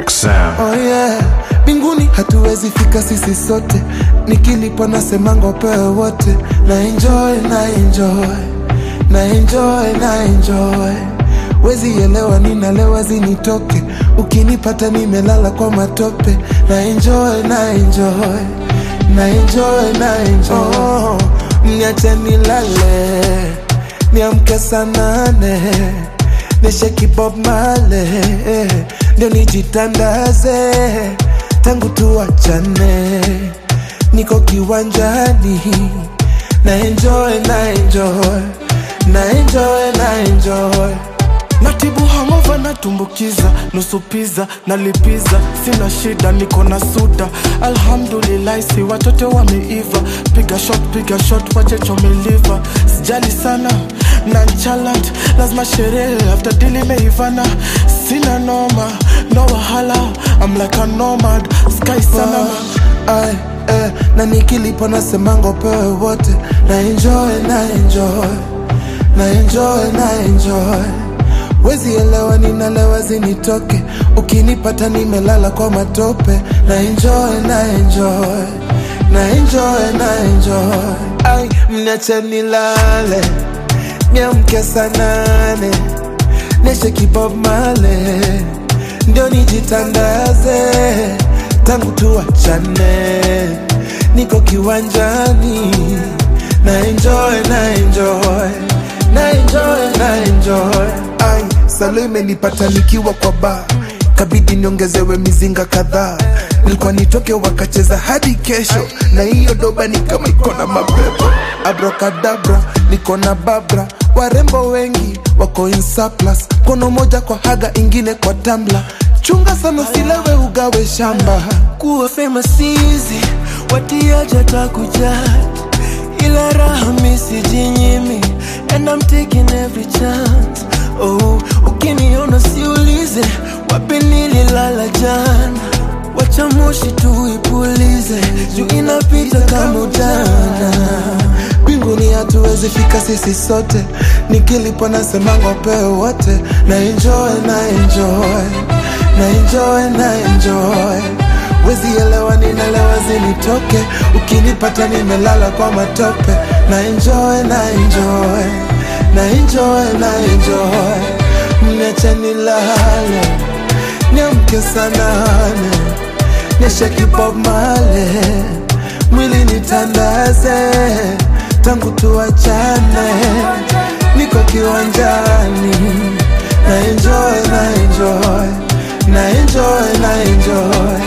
Quick sound. Oh yeah, mbinguni hatuwezi fika sisi sote, nikilipwa nasemanga upewe wote, na enjoy na enjoy na enjoy na enjoy, wezi elewa ninalewa zinitoke, ukinipata nimelala kwa matope, na enjoy na enjoy na enjoy na enjoy, oh, mniache nilale niamke saa nane nisheki Bob Marley ndio nijitandaze, tangu tuachane, niko kiwanjani na enjoy na enjoy na enjoy na enjoy natibu hamova natumbukiza nusu piza nalipiza sina shida niko na suda alhamdulillahi si watoto wameiva piga shot piga shot wache chomeliva sijali sana nanchalant lazima sherehe after dili meivana sina noma no wahala I'm like a nomad sky sana Ay, eh, na nikilipo nasemanga upewe wote na enjoy na enjoy na enjoy na enjoy wezi elewa ninalewa zinitoke ukinipata nimelala kwa matope na enjoy na enjoy na enjoy na enjoy ay mniache nilale niamke saa nane nisheki Bob Marley ndio nijitandaze tangu tuachane niko kiwanjani na enjoy na enjoy na enjoy na enjoy ai salo imenipata nikiwa kwa ba kabidi niongezewe mizinga kadhaa nilikuwa nitoke wakacheza hadi kesho na hiyo doba ni kama iko na mapepo abrokadabra niko na babra warembo wengi wako in surplus kono moja kwa haga ingine kwa tambla chunga sana usilewe ugawe shamba kuwa famous easy watiaja takujat ila raha misijinyimi and I'm taking every chance oh ukiniona siulize wapi nililala jana wacha moshi tuipulize juu inapita kama ujana mbinguni hatuwezi fika sisi sote nikilipo nasemanga upewe wote na enjoy na enjoy na enjoy na enjoy wezi elewa ninalewa zinitoke ukinipata nimelala kwa matope na enjoy na enjoy na enjoy na enjoy mniache nilale niamke saa nane nisheki Bob Marley mwili nitandaze tangu tuachane niko kiwanjani na enjoy na enjoy na enjoy na enjoy